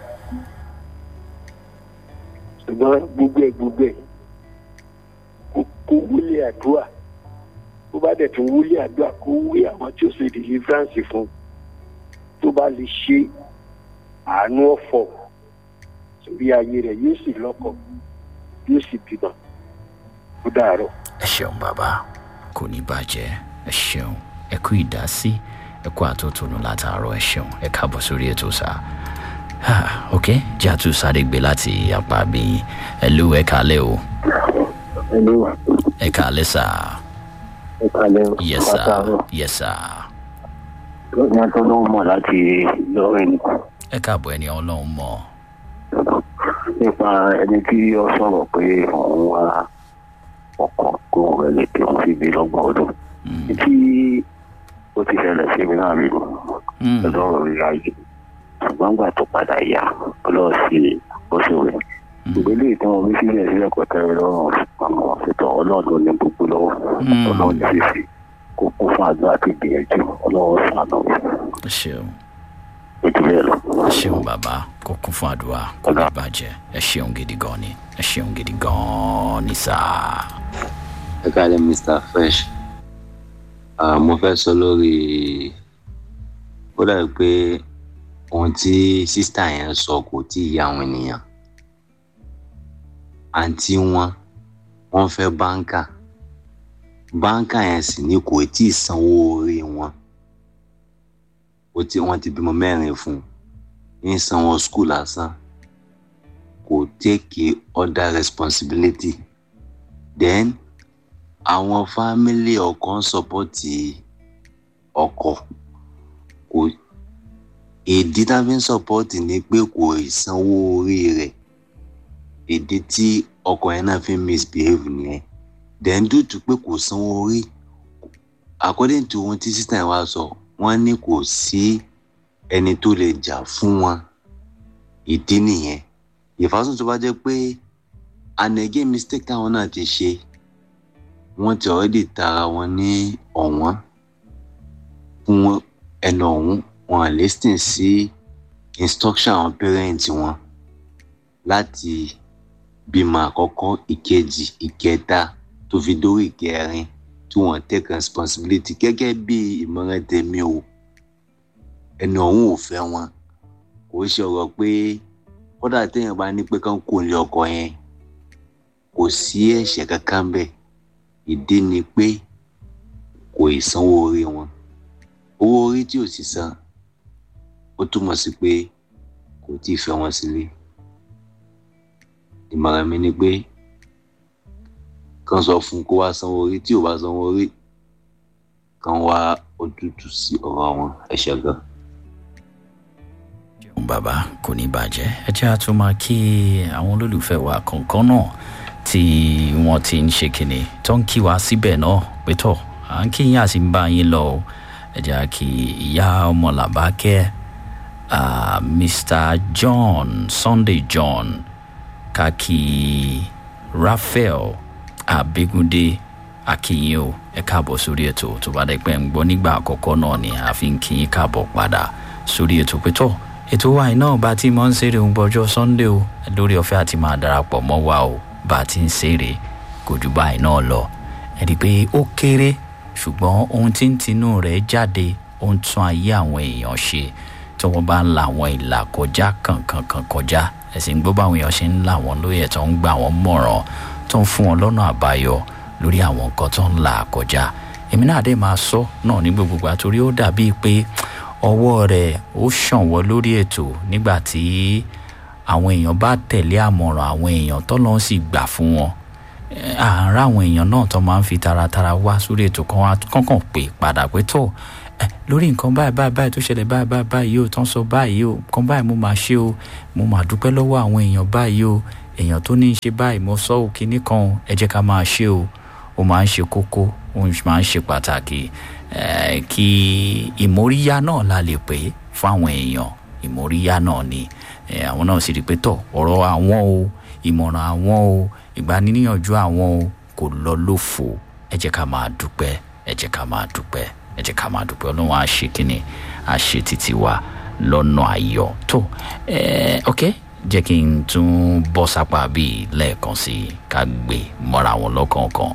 ṣùgbọ́n gbogbo ẹ̀ gbogbo ẹ̀ kó kó wúlé àdúrà tó bá dẹ̀ tún wúlé àdúrà kó wí àwọn tí ó ṣe deliverance fún tó bá lè ṣe àánú ọ̀fọ̀ sórí ayé rẹ̀ yóò sì lọ́kọ̀ yóò sì bímọ ó dàárọ̀. ẹ ṣeun bàbá kò ní bàjẹ́ ẹ ṣeun ẹ kú ìdásí ẹ kú àtúntúnú látàárọ̀ ẹ ṣeun ẹ káàbọ̀ sórí ètò sá Ah, ok jẹ́ àtún sáré gbé láti apá bí ẹ ló ẹ kálẹ̀ o Hello, ẹ kálẹ̀ sá ẹ kálẹ̀ o. yes sá yes sá Lọ́sìn àti ọlọ́run mọ̀ láti lọ́rìn ẹ káàbọ̀ ẹni ọlọ́run mọ̀ nípa ẹni tí ó sọ̀rọ̀ pé òun wá ọkọ̀ kó rẹ̀ lè pé òun sì gbé lọ́gbọ̀n ọdún. Tí ó ti ṣẹlẹ̀ sí mi náà rí o, lọ́rọ̀ rí ayé. Ṣùgbọ́n gbà tó padà yá, ọlọ́ọ̀ sí ó sì rẹ̀. Ìgbélé ìtàn omi sílẹ̀ sílẹ̀ kò tẹ́rẹ̀ lọ́rùn àwọn ṣètò ọlọ́run ní gbogbo lọ́wọ́. Ọlọ́run ní fífi kó kún fún àdúrà àti ìgbìyànjú ọlọ́run sànù ẹ ṣeun ojú bẹ́ẹ̀ lọ. ẹ ṣeun bàbá kó kún fún àdúrà kó ní bàjẹ́ ẹ ṣeun gidi gan ni ẹ ṣeun gidi gan ni sá. ẹ káàlẹ́ mr fresh Ah, mo fẹ́ sọ lórí ó dàbí pé ohun tí sísítà yẹn sọ kò tí ì yé àwọn ènìyàn àǹtí wọn wọ́n fẹ́ báńkà báńkà yẹn sì ni kò tí ì sanwó orí wọn ó ti wọ́n ti bímọ mẹ́rin fún un ń sanwó skul lásán kò take other responsibility then àwọn fámílì ọkọ ń sọpọ́tì ọkọ kò ìdí tá a fi ń sọpọ́tì ni pé kò sanwó orí rẹ̀ ìdí tí ọkọ yẹn náà fi ń misbehave nìyẹn then due to pé kò sanwó orí according to ohun tí sísá yẹn wá sọ wọ́n ní kò sí ẹni tó lè jà fún wọn ìdí nìyẹn ìfàsùn tó bá jẹ́ pé and again mistake táwọn náà ti ṣe wọ́n ti already tara wọn ní ọ̀wọ́n fún ẹnu ọ̀hún wọn à listen sí instruction àwọn parents wọn láti bímọ àkọ́kọ́ ìkejì ìkẹta tó fi dórí ìkẹrin tí wọ́n take responsibility gẹ́gẹ́ bí ìmọ̀ràn tèmi o ẹnu ọ̀hún ò fẹ́ wọn kò ṣe ọ̀rọ̀ pé kódà téèyàn bá ní pé kán kò lé ọkọ yẹn kò sí ẹ̀ṣẹ̀ kankan bẹ́ẹ̀ ìdí ni pé kò ì sanwó orí wọn owó orí tí ò sì san ó túmọ̀ sí pé kò tí ì fẹ́ wọn sílé ìmọ̀ràn mi ni pé kàn sọ fún kó wá sanwó orí tí ò bá sanwó orí kàn wá ojútùú sí ọ̀rọ̀ wọn ẹ ṣé gan. bàbá kò ní bàjẹ́ ẹ jẹ́ àtún máa kí àwọn olólùfẹ́ wa kọ̀ọ̀kan náà tí wọ́n ti ń ṣe kìnnì tó ń kí wa síbẹ̀ náà pé tọ̀ à ń kí yín àti ń bá yín lọ o ẹ jẹ́ kí ìyá ọmọ làbákẹ́ uh, mr john sunday john kàkí raphael abegunde akínyìn o ẹ káàbọ̀ sórí ètò tó bá dẹ́ pẹ́ ń gbọ́ nígbà àkọ́kọ́ náà ni àfi ń kí yín káàbọ̀ padà sórí ètò pé tọ̀ ètò wa iná bá ti mọ́ ń ṣeré ń gbọ́jọ́ sunday o lórí ọ̀fẹ́ àti máa darapọ̀ mọ́ wa o bá a ti ń ṣeré kò jù báyìí náà lọ ẹ rí i pé ó kéré ṣùgbọ́n ohun tí ń tinú rẹ̀ jáde ó ń tún ayé àwọn èèyàn ṣe tí wọ́n bá ń la àwọn ìlà kọjá kankankan kọjá ẹ̀sìn gbọ́ báwọn èèyàn ṣe ń là wọ́n lóye tó ń gbà wọ́n mọ̀ràn tó ń fún wọn lọ́nà àbáyọ lórí àwọn nǹkan tó ń là kọjá èmi náà dé máa sọ náà ní gbogbo ìgbà torí ó dàbíi pé ọwọ́ rẹ̀ ó ṣànwọ́ lórí ètò nígbà tí àwọn èèyàn bá tẹ̀lé àmọ̀ràn àwọn èèyàn tọ́lọ́ sì gbà fún wọn àárá àwọn èèyàn náà tó máa ń fi taratara wá sórí ètò kan wá kọ́kàn pé padà pé tó lórí nǹkan báyìí báyìí báyìí tó ṣẹlẹ̀ báyìí báyìí báyìí o tó ń sọ báyìí o nǹkan báyìí mo máa ṣe o mo máa dúpẹ́ lọ́wọ́ àwọn èèyàn báyìí o èèyàn tó ní í ṣe báyìí mo sọ ò kíní kan ẹ jẹ́ ká máa ṣe o ó máa ń ṣe kókó ó máa ń ṣe pàtàkì kí ìmóríyá náà la lè pè é fáwọn èèyàn ìmóríyá náà ni àwọn náà sì rí i pé tọ̀ ọ̀rọ̀ àwọn o ìmọ̀ràn àwọn o ìgbaniníyànjú àwọn o kò lọ lófo ẹ jẹ́ ká máa dúpẹ́ ẹ jẹ́ ká máa dúpẹ́ ẹ jẹ́ ká máa dúpẹ́ ọlọ́run á ṣe kínní á ṣe títí wa lọ́nà ayọ̀ tó ẹ ok jẹ́ kí n tún bọ́ sápá bíi lẹ́ẹ̀kan sí i ká gbé mọ́ra wọn lọ́kọ̀ọ̀kan.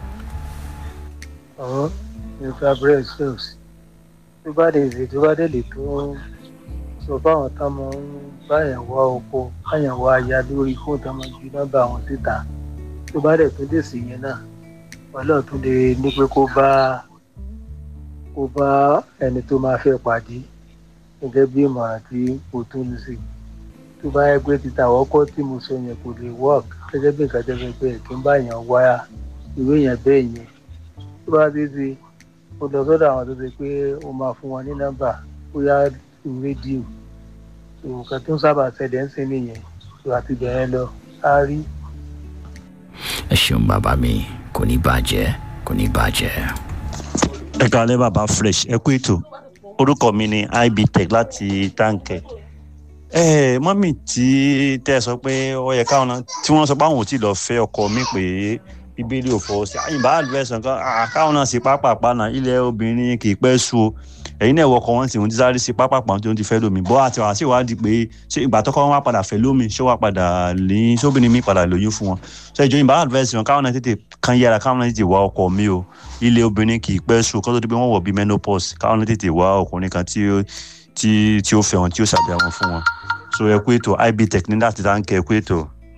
ọ̀hún mr brezos tó bá dé èdè tó bá dé lè tó sọ fáwọn tá a máa ń báyàn wá oko báyàn wá aya lórí fóònù tá a máa ju nọ́mbà àwọn síta tó bá dẹ̀ tó dé sí yẹn náà ọlọ́run tún lè ní pé kó bá kó bá ẹni tó máa fẹ́ pàdé gẹ́gẹ́ bí ìmọ̀ràn tí kò tún ní sí tó bá yẹ pé títa àwọ́kọ́ tí mo sọ yẹn kò lè work gẹ́gẹ́ bí nǹkan tẹ́ fẹ́ kí n bá yàn wá ìwé yẹn bẹ́ẹ̀ yẹn tó bá dé sí ó lọ sọ́dọ̀ àwọn tó ṣe pé ó máa fún wọn ní nọ́mbà bóyá rédíò nǹkan tó ń sábà ṣẹlẹ̀ ń sin nìyẹn tó àti bẹ̀rẹ̀ lọ á rí. ẹ ṣeun bàbá mi kò ní bàjẹ́ kò ní bàjẹ́. ẹ kàlẹ́ bàbá fresh ẹ kú ètò orúkọ mi ni ibtech láti táǹkẹ̀ ẹ mọ́mì tí tẹ́ ẹ sọ pé ó yẹ káwọn náà tí wọ́n sọ pé àwọn ò tí ì lọ fẹ́ ọkọ mi pé bíbélì ò fọwọ́ sí àyìnbá àlùfẹ́sàn kan káwọn náà ṣe pápápá náà ilẹ̀ obìnrin kì í pẹ́ sú o ẹ̀yin náà wọkọ̀ wọn sì ń sáré sí pápápá tó ń ti fẹ́ lómi bọ́ àti wàá sì wádìí pé ṣé ìgbà tọ́kọ́ wọn wá padà fẹ́ lómi ṣé wàá padà ní sóbìnrin mi padà lóyún fún wọn ṣé ìjọ ìbá àlùfẹ́sàn káwọn náà tètè kan yára káwọn náà tètè wá ọkọ mi o ilẹ̀ obìnrin kì í pẹ́ sú kó tó di pé wọ́n wọ̀ bí menopause káwọn náà tètè wá ọkùnrin kan tí tí ó fẹ́ wọn tí ó ṣàbíyá wọn fún wọn so ẹ kú ètò ibtech ní láti dáńkẹ́ ẹ kú ètò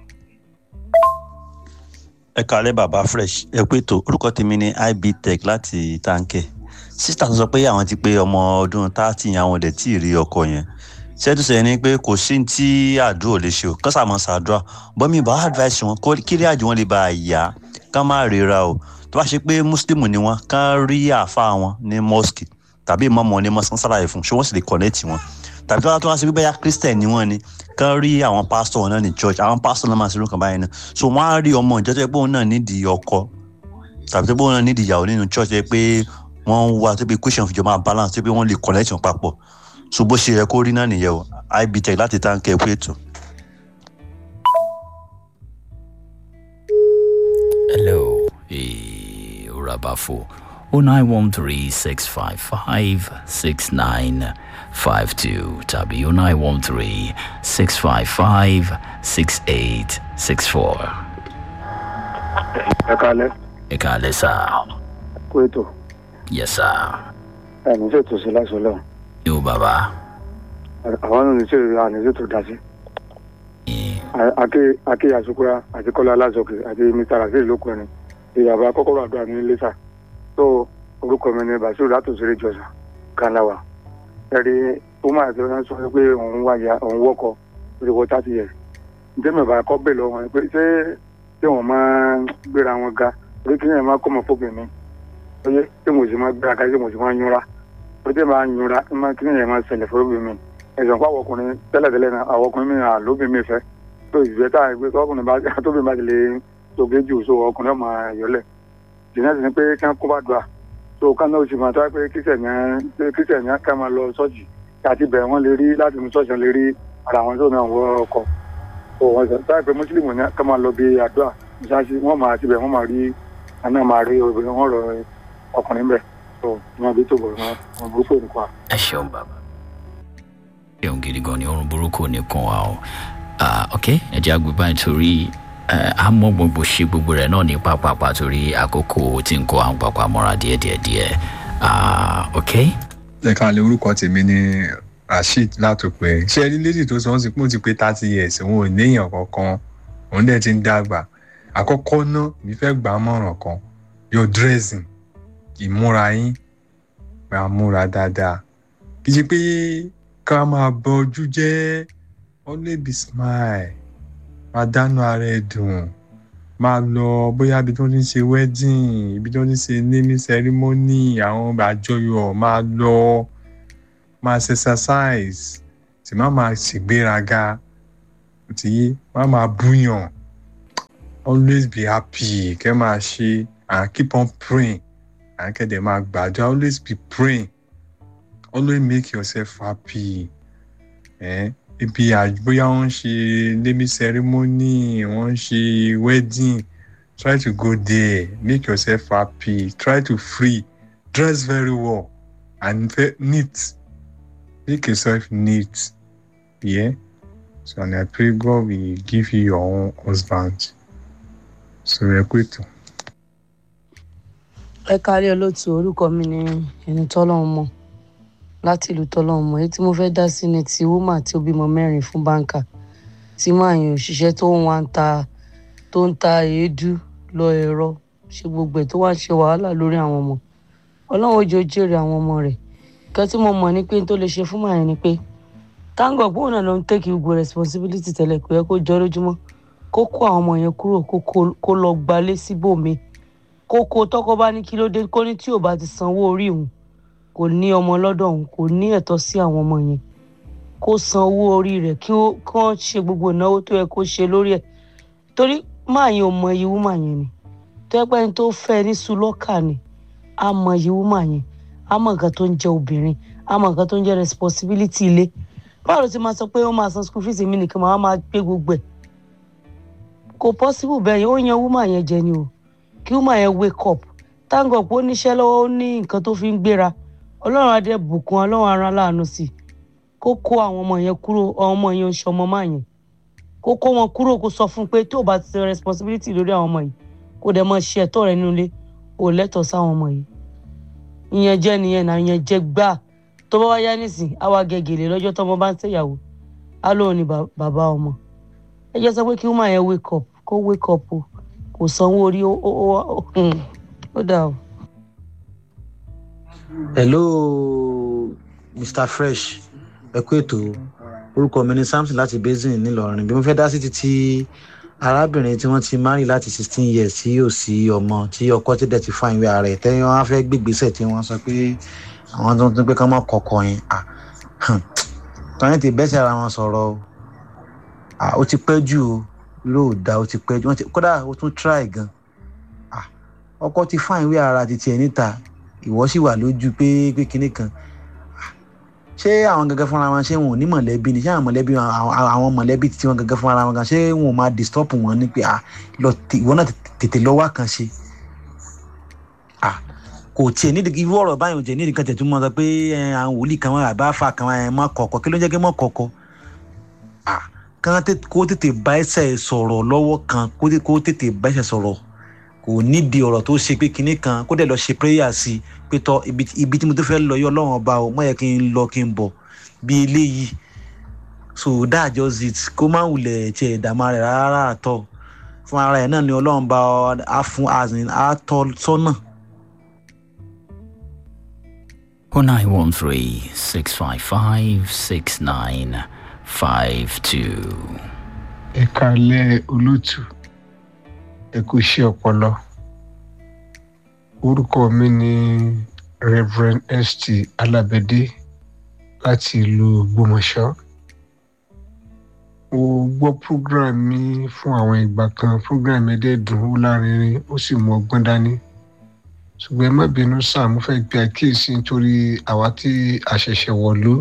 ẹ kàlẹ́ bàbá fresh ẹ pé tó orúkọ tèmi ní ibtech láti táǹkẹ̀ sísítà tó sọ pé àwọn ti pé ọmọ ọdún táàtì yẹn àwọn ọdẹ tí ì rí ọkọ yẹn ṣẹ́tùsẹ̀ ni pé kò sí ní tí àdúrà ò lè ṣe o kán sàmọ́ sàdúrà bọ́mí bá advice wọn kó kílẹ̀ àjò wọn lè bá a yá kán má ríra o tó bá ṣe pé muslim ni wọn kán rí àáfàá wọn ní mosque tàbí ìmọ̀mọ́ ní mosque kán sàlàyé fún ṣé wọ́n sì lè connect wọn tàbí tó bá tó wá sí bíbẹ́yà christian ni wọ́n ni kán rí àwọn pastor wọn náà ní church àwọn pastor náà máa ṣe irú kan báyìí náà so wọ́n á rí ọmọ ìjọ tó yẹ pé òun náà nídìí ọkọ tàbí tó yẹ pé òun náà nídìí ìyàwó nínú church tó yẹ pé wọ́n ń wá tó bí question fìjọ máa balance tó yẹ pé wọ́n lè connect wọn papọ̀ so bó ṣe yẹ kó rí náà nìyẹn o ibtech láti táǹkì ẹ̀kú ètò. Hello, eh, Urabafo. 0913 655 6952 tàbí 0913 655 6864. ẹ kalẹ Ẹ káalẹ́ sá. kó ètò Yes sá. ẹni ṣètò sí láìsọ lẹwọn Yóò bàbá. àwọn náà ní ṣètò àní ṣètò dá sí. ake ake asukura àti kọlá aláṣọkè àti mr rasheed lókun ẹni ìyàbá kọkọrọ àdúrà ní lẹsà tó orúkọ mi ní basiru látòsílẹ jọsà kanawa ẹrí ó máa tẹ wọn sọ pé òun wáyà òun wọkọ lórí wọ thirty years ntẹ́mẹ̀bà kọ́ bẹ̀ lọ wọn pé ṣé ṣé wọ́n máa ń gbéra wọn ga orí kí ni ẹ̀ máa kọ́ ọmọ fóbìn mi oye ṣé mo sì máa gbéra ga ṣé mo sì máa yúnra orí tẹ́ máa yúnra ẹ̀ máa kí ni ẹ̀ máa ṣẹlẹ̀ fóbìn mi ẹ̀sán kó àwọn ọkùnrin tẹ́lẹ̀tẹ́lẹ̀ náà àwọn ọkùnrin mi à lóbìn mi fẹ́ tó ìfẹ́ tá ìgbé ọkùnrin bá tóbi bá ti lè tóge jù so ọkùnrin ọmọ yọlẹ̀ jìnnà sí ni pé kí wọ́n kó bá dùn à so ká náà sì máa tọ́ pé kírísẹ̀ ní ká máa lọ sọ́ọ̀jì àti bẹ̀rẹ̀ wọ́n lè rí láti mú sọ́ọ̀jì lè rí ara wọn tó náà wọ ọkọ̀ so wọ́n sọ táyà pé mùsùlùmí ní ká máa lọ bí àdúrà ìṣáṣí wọ́n máa ti bẹ̀ wọ́n máa rí àná máa rí obìnrin wọn rọ ọkùnrin bẹ̀ so wọ́n bí tó bọ̀ wọn burúkú nìkan. Ẹ ṣeun bàbá. Ṣeun gidi gan ni orun burúkú ní kan wa o. Ah, ok, ẹ jẹ́ àgbẹ̀ báyìí torí àmọ́ gbogbo ṣe gbogbo rẹ̀ náà ní pápápá torí àkókò tí ń kó àwọn pápá mọ́ra díẹ̀díẹ̀díẹ̀. Ah, ok. ẹ káàlẹ́ orúkọ tèmi ni rasheed látòpẹ́ ṣé ẹni lédì tó sọ ọ́n sí pé ó ti pé thirty years òun ò níyàn kankan òun dẹ̀ ti ń dàgbà àkọ́kọ́ náà mi fẹ́ gbà á mọ̀ràn kan your dressing ìmúra yín máa múra dáadáa kì í ṣe pé ká máa bọ ojú jẹ́ always be smile máa dánú ara ẹ̀ dùn máa lọ bóyá ibi tó ń ṣe wedding ibi tó ń ṣe naming ceremony àwọn àjọyọ̀ máa lọ máa ṣe exercise sì má máa ṣègbéraga tí má máa búyàn always be happy kẹ́ máa ṣe and keep on praying and kẹ́dẹ̀ máa gbàdúrà always be praying always make yourself happy eh? ibi bóyá wọ́n ń ṣe naming ceremony wọ́n ń ṣe wedding try to go there make yourself happy try to free dress very well and neat make yourself neat yeah so and i pray god will give you your own husband so ẹ kú ètò. ẹ kárí olóòtú orúkọ mi ni ẹni tọ́lọ́run mọ̀ láti ìlú tọ́lọ́run mọ̀ èyí tí mo fẹ́ dá sí ni ti wúmà tí ó bímọ mẹ́rin fún báńkà tí máa yan òṣìṣẹ́ tó ń wá ń ta tó ń ta èédú lọ ẹ̀rọ ṣe gbogbo ẹ̀ tó wá ń ṣe wàhálà lórí àwọn ọmọ ọlọ́run ojú jèrè àwọn ọmọ rẹ̀ nǹkan tí mo mọ̀ ni pé tó lè ṣe fún màá yẹn ni pé táǹgọ̀ pé òun náà ló ń take gbogbo responsibility tẹ́lẹ̀ pé kó jọ lójúmọ́ kó kó àwọn ọmọ yẹn kúrò kó lọ gbalé síbòmíì kó kó tọkọ bá ní kí ló dé kó ní tí ò bá ti sanwó orí òun kò ní ọmọ lọ́dọ̀ òun kò ní ẹ̀tọ́ sí àwọn ọmọ yẹn kó san owó orí rẹ̀ kí wọ́n ṣe gbogbo ìnáwó tó yẹ kó ṣe lórí ẹ̀ torí máa yẹn ò mọ iye wúmà yẹn ni tó yẹ pé ẹni tó fẹ́ ní sulọ́kà ni á mọ iye wúmà yẹn á mọ nǹkan tó ń jẹ obìnrin á mọ nǹkan tó ń jẹ responsibility ilé báwo ló ti máa sọ pé ó máa san school fees mi nìkan máa máa gbé gbogbo ẹ̀ kò possible bẹ́ẹ̀ yẹn ó yan wúmà yẹn jẹ ni o kí wúmà yẹn wake up thank God pé ó níṣẹ́ lọ́wọ́ ó ní nǹkan tó fi ń gbéra ọlọ́run adé bùkún ọlọ́run ara láàánú sí i kó kó àwọn ọmọ yẹn kúrò àwọn ọmọ yẹn oṣù ọmọ máa yẹn kó kó wọn kúrò kó sọ fún un pé tó o bá ti ṣe responsibility lórí àwọn ọmọ yìí kó dẹ̀ mọ ṣe ẹ̀tọ́ rẹ nínú ilé kó lẹ́tọ̀ọ́ sáwọn ọmọ yìí ìyẹn jẹ́ nìyẹn náà ìyẹn jẹ́ gbà tó bá wá yá nísìn àwa gègèlè lọ́jọ́ tọ́mọ bá ń ṣèyàwó á lóun ní bàbá ọmọ ẹ jẹ́ sọ pé kí wọ́n máa yẹn wake up kó wake up o kò sanwó orí ó dà o. hello mr fresh ẹ kú ètò orúkọ mi ní samson láti basin ńìlọrin bí mo fẹ́ dá sí títí arábìnrin tí wọ́n ti marry láti sixteen years tí yóò sí ọmọ tí ọkọ ti dẹ̀ ti fa ìwé ara ẹ̀ tẹ́yìn wọn á fẹ́ gbégbèsè tí wọ́n sọ pé àwọn tó ń tún pé ká má kọ̀kọ̀ yẹn à tọ́yìn ti bẹ́sẹ̀ ara wọn sọ̀rọ̀ o à ó ti pẹ́ jù o lóò da ó ti pẹ́ jù wọ́n ti kódà ó tún try gan à ọkọ ti fa ìwé ara ti tiẹ̀ níta ìwọ sì wà lójú pé pé kinní kan ṣé àwọn gẹ́gẹ́ fúnra wọn ṣé wọn ò ní mọ̀lẹ́bí ni ṣé àwọn mọ̀lẹ́bí àwọn mọ̀lẹ́bí tí wọn gẹ́gẹ́ fúnra wọn gan ṣé wọn ò máa disturb wọn ní pé à lọ ìwọ náà tètè lọ wá kan ṣe à kò tiẹ̀ nídìí irú ọ̀rọ̀ báyìí ò tiẹ̀ nídìí kan tẹ̀tún mọ́ sọ pé àwọn wòlíì kan wọn àbá fa kan wọn mọ́ kọ̀ọ̀kọ̀ kí ló ń jẹ́ kí mọ́ kọ̀ọ̀kọ̀ à kán kó tètè bá ẹsẹ̀ sọ̀rọ̀ lọ́wọ́ kan kó tètè bá ẹsẹ̀ sọ̀rọ̀ kò nídìí ọ̀rọ̀ tó ṣe pé kinní kan kó dẹ̀ lọ ṣe prayer sí i pé tọ́ ibi tí mo tó fẹ́ lọ yọ ọlọ́run ọba o mọ̀ yẹ kí n lọ kí n bọ̀ bí eléyìí so that just it kó má wulẹ̀ tiẹ̀ ìdààmú rẹ̀ rárá àtọ̀ fún ara ẹ̀ náà ni ọlọ́run bá a fún azin a tọ́ sọ́nà. oh nine one three six five five six nine five two. ẹ kálẹ̀ olótù ẹ kú iṣẹ́ ọpọlọ orúkọ mi ni reverend st alabede láti ìlú gbọmọṣọ mo gbọ́ program mi fún àwọn ìgbà kan program mi dẹ̀ dùn ó lárinrin ó sì mú ọgbọ́n dání ṣùgbọ́n ẹ má bínú sáà mo fẹ́ gbé àkíyèsí nítorí àwa tí a ṣẹ̀ṣẹ̀ wọ̀lú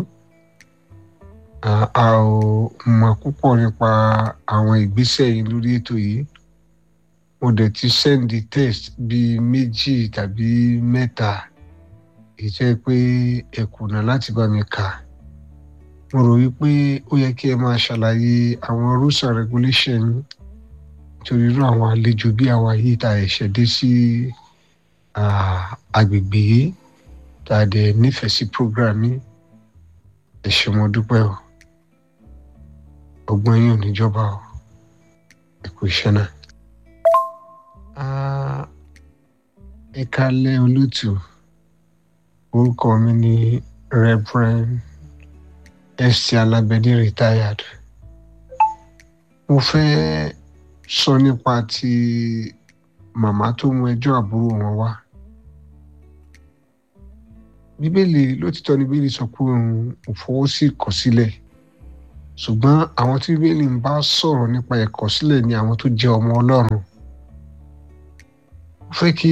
a ò mọ̀ púpọ̀ nípa àwọn ìgbésẹ̀ yìí lórí ètò yìí mo dẹ̀ ti sẹ́ndì test bíi méjì tàbí mẹ́ta èyí jẹ́ pé ẹ kùnà láti bá mi kà mo rò wípé ó yẹ kí ẹ máa ṣàlàyé àwọn rules and regulation nítorí irú àwọn àlejò bí àwa yìí tá ẹ̀ṣẹ̀ dé sí agbègbè yìí tá a dẹ̀ nífẹ̀ẹ́ sí program yìí ẹ ṣé mo dúpẹ́ o ọgbọ́n yìí ò níjọba o ẹ kú iṣẹ́ náà ẹ kálẹ̀ olótù orúkọ mi ni reverend st alabede retired mo fẹ́ sọ nípa ti màmá tó mú ẹjọ́ àbúrò wọn wá bíbélì lótìtọ́ ni bíbélì sọ pé òun ò fọwọ́ sí ìkọ̀sílẹ̀ ṣùgbọ́n àwọn tí bíbélì ń bá sọ̀rọ̀ nípa ìkọ̀sílẹ̀ ni àwọn tó jẹ́ ọmọ ọlọ́run fẹ́ kí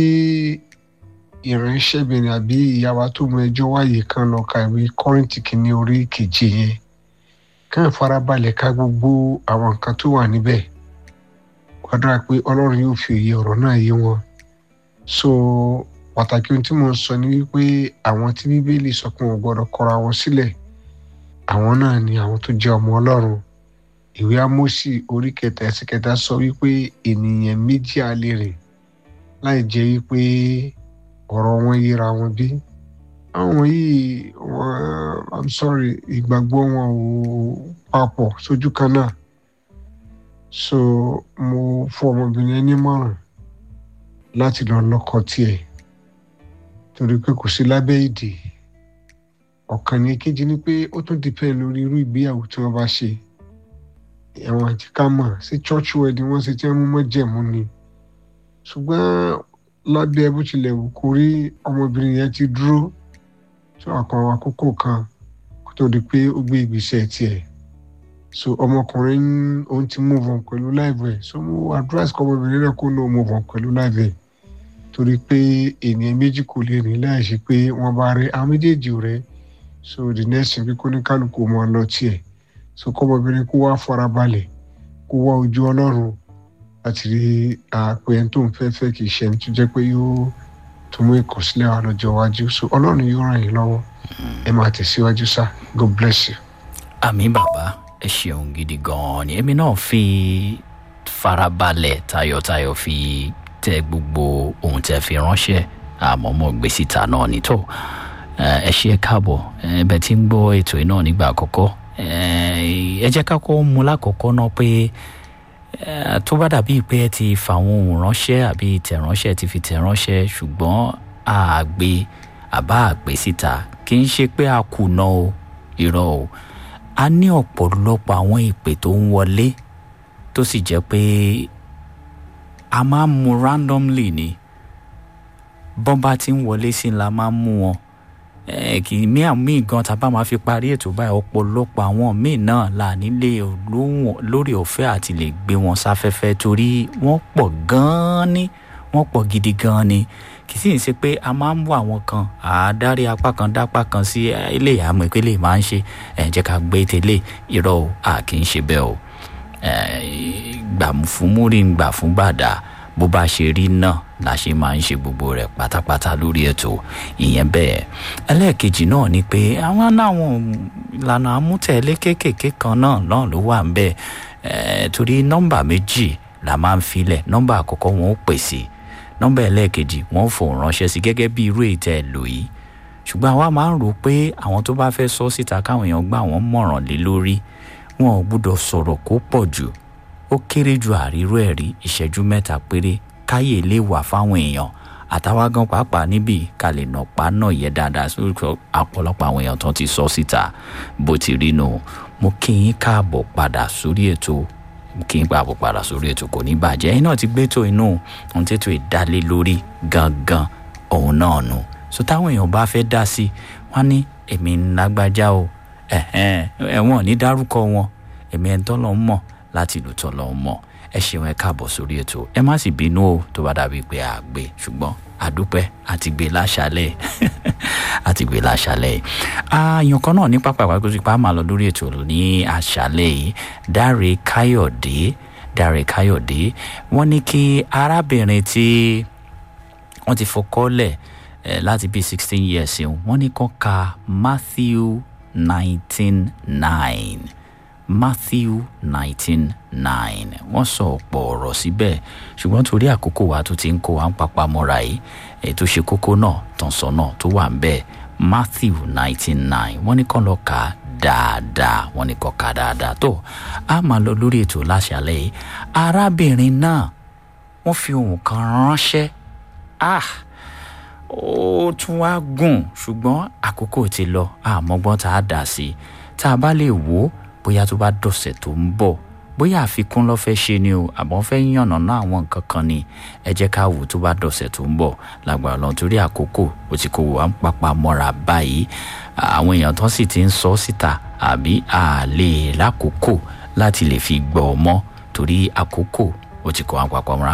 ìránṣẹ́bìnrin àbí ìyá wa tó mú ẹjọ́ wáyé kan lọ ka ìwé kọ́rìntì kìíní orí kejì yẹn kàn farabalẹ̀ ka gbogbo àwọn nǹkan tó wà níbẹ̀ gbàdúrà pé ọlọ́run yóò fi òye ọ̀rọ̀ náà yé wọn so pàtàkì ohun tí mo ń sọ ni wípé àwọn tí bíbélì sọ pé wọn gbọdọ̀ kọra wọn sílẹ̀ àwọn náà ni àwọn tó jẹ́ ọmọ ọlọ́run ìwé amósì orí kẹta ẹsẹ̀ kẹta sọ wípé ènìyàn méjì á lè rìn láì jẹ́ wípé ọ̀rọ̀ wọn yíra wọn bí àwọn yìí wọn i'm sorry ìgbàgbọ́ wọn ò papọ̀ sójú kan náà so mo fún ọmọbìnrin ẹni mọ̀ràn láti lọ lọ́kọ tiẹ̀ torí pé kò sí lábẹ́ ìdè ọ̀kan ní kejì ni pé ó tún depend lórí irú ìgbéyàwó tí wọ́n bá ṣe ẹ̀wọ̀n àti ká mọ̀ sí church wedding wọ́n ṣe tí wọ́n mú mọ́ jẹ̀mú ni ṣùgbọ́n lábẹ́ bó tilẹ̀ wù kó rí ọmọbìnrin yẹn ti dúró tó àkàn àkókò kan kó tó di pé ó gbé ìgbésẹ̀ tiẹ̀ so ọmọkùnrin òun ti move on pẹ̀lú láìpẹ́ so mo advice kọ́ ọmọbìnrin náà kó náà move on pẹ̀lú láìpẹ́ torí pé ènìyàn méjì kò lè rìn láì ṣe pé wọ́n bá rí àwọn méjèèjì rẹ̀ so the next thing bí kò ní kálukú mọ́ lọ tiẹ̀ so kọ́ ọmọbìnrin kó wá farabalẹ̀ kó wá ojú ọlọ́run láti rí àpè ẹni tó ń fẹ́ fẹ́ kì í ṣe ẹni tó jẹ́ pé yóò tó mú ìkọ̀sílẹ̀ wa lọ́jọ́ iwájú so ọlọ́run yóò ràn yín lọ́wọ́ ẹ máa tẹ̀síwájú sá god bless you. àmì bàbá ẹ ṣeun gidi gan-an ni èmi náà fi farabalẹ̀ tayọ̀tayọ̀ fi tẹ gbogbo ohun tẹ fi ránṣẹ́ àmọ́ mo gbé síta náà nítò ẹ ṣe é káàbọ̀ ẹ bẹ tí ń gbọ́ ètò yìí náà nígbà àkọ́kọ́ ẹ jẹ́ ká kọ́ mú lákọ̀ọ́kọ́ náà pé tó bá dàbí pé ẹ ti fàwọn ohun ránṣẹ́ àbí tẹ̀ránṣẹ́ ti fi tẹ̀ránṣẹ́ ṣùgbọ́n àgbé àbá àgbé síta kì í ṣe pé a kùnà o irọ́ o a ní ọ̀pọ̀lọpọ̀ àwọn ìpè tó ń wọlé tó sì jẹ́ pé a máa ń mu randomly ni bọ́n bá ti ń wọlé sí la máa ń mú wọn kì í mí àmì gan tá a bá máa fi parí ètò báyìí ọ̀pọ̀lọpọ̀ àwọn míì náà là nílé lórí ọ̀fẹ́ àti lè gbé wọn sáfẹ́fẹ́ torí wọ́n pọ̀ gan-an ni wọ́n pọ̀ gidi gan-an ni kì í sì ń ṣe pé a máa ń wọ àwọn kan àádárí apá kan dápá kan sí ilé àmọ́ ìpínlẹ̀ máa ń ṣe ẹ̀ jẹ́ ká gbé tẹ́lẹ̀ irọ́ o a kì í ṣe bẹ́ẹ̀ o gbà fún múrí gbà fún bàdà bó bá ṣe rí náà la ṣe máa ń ṣe gbogbo rẹ̀ pátápátá lórí ètò ìyẹn bẹ́ẹ̀ ẹlẹ́ẹ̀kejì náà ni pé àwọn náwọn ìlànà amútẹ̀lé kéékèèké kan náà náà ló wà ń bẹ́ẹ̀ torí nọ́mbà méjì la máa ń filẹ̀ nọ́mbà àkọ́kọ́ wọn ó pèsè nọ́mbà ẹlẹ́ẹ̀kejì wọn ò fòun ránṣẹ́ sí gẹ́gẹ́ bí irú ètò lò yìí ṣùgbọ́n àwa máa ń rò pé àwọn tó bá fẹ́ sọ síta káwọn èèyàn gbà wọ́n mọ̀ràn lé lórí wọn ò gbúdọ̀ sọ̀rọ̀ kó pọ̀ jù ó kéré ju àríró ẹ̀ rí ìṣẹ́jú mẹ́ta péré káyè lè wà fáwọn èèyàn àtàwa gan pàápàá níbí ká lè nà pa náà yẹ dáadáa sórí ọ̀pọ̀lọpọ̀ àwọn èèyàn tó ti sọ síta bó ti rí nu mo kí yín káàbọ̀ padà sórí ètò kí n gbàgbọ́ padà sórí ètò kò ní bàjẹ́ ẹ̀yin náà ti gbé tó inú ohun tètò ìdálé lórí gangan òun náà nù so táwọn èèyàn bá fẹ́ dá sí wọn ní èmi ń lágbájá o ẹ̀wọ̀n ní dárúkọ wọn èmi ẹ̀ ń tọ́ lọ́ mọ̀ láti ìlú tọ́ lọ́ mọ̀ ẹ ṣeun ẹ káàbọ̀ sórí ètò ẹ má sì bínú o tó bá dàbí pé a gbé ṣùgbọ́n àdúpẹ́ àti gbé láṣálẹ̀ àti gbé láṣálẹ̀ ààyàn kan náà ní pápá ìwà gbèsè pa á máa lọ lórí ètò ní àṣálẹ̀ yìí dáre káyọ̀dé dáre káyọ̀dé wọ́n ní kí arábìnrin tí wọ́n ti fọkọ́lẹ̀ láti bíi sixteen years wọ́n ní kó ka matthew nineteen nine matthew nineteen nine wọ́n sọ ọ̀pọ̀ ọ̀rọ̀ síbẹ̀ ṣùgbọ́n torí àkókò wa tó ti ń kó wa ń papá mọ́ra yìí èyí tó ṣe kókó náà tọ̀sán náà tó wà ń bẹ̀ matthew nineteen nine wọ́n ní kàn lọ kà á dáadáa wọ́n ní kàn kà á dáadáa tó a máa lọ lórí ètò láṣálẹ̀ yìí arábìnrin náà wọ́n fi ohun kan ránṣẹ́ ah ó tún wá gùn ṣùgbọ́n àkókò ti lọ àmọ́gbọ́n tá a dà sí tá a bá lè wò ó bóyá tó bá dọ̀sẹ̀ tó ń bọ̀ bóyá àfikún lọ́ fẹ́ ṣe ni o àbọ̀ fẹ́ yànnà náà àwọn nǹkan kan ni ẹ jẹ́ ká wò tó bá dọ̀sẹ̀ tó ń bọ̀ lágbára lọ́n torí àkókò ó ti kó wa ń papà mọ́ra báyìí àwọn èèyàn tó sì ti ń sọ síta àbí àlè lákòókò láti lè fi gbọ́ ọ mọ́ torí àkókò ó ti kó wa ń papà mọ́ra